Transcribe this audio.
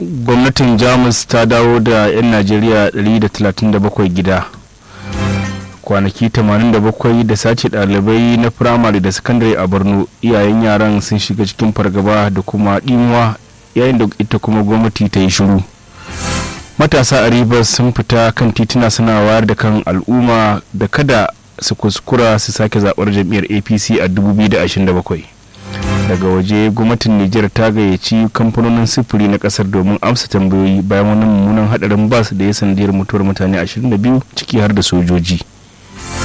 gwamnatin jamus ta dawo da 'yan najeriya 137 gida kwanaki 87 da sace ɗalibai na firamare da sakandare a borno iyayen yaran sun shiga cikin fargaba da kuma ɗimuwa yayin da ita kuma gwamnati ta yi shiru matasa a rivers sun fita kan tituna suna wayar da kan al'umma da kada su kuskura su sake zaɓar jam'iyyar apc a 2027 daga waje gwamnatin nijar ta gayyaci kamfanonin sufuri na kasar domin amsa tambayoyi bayan wani mummunan hadarin bas da ya sanadiyar mutuwar mutane 22 ciki har da sojoji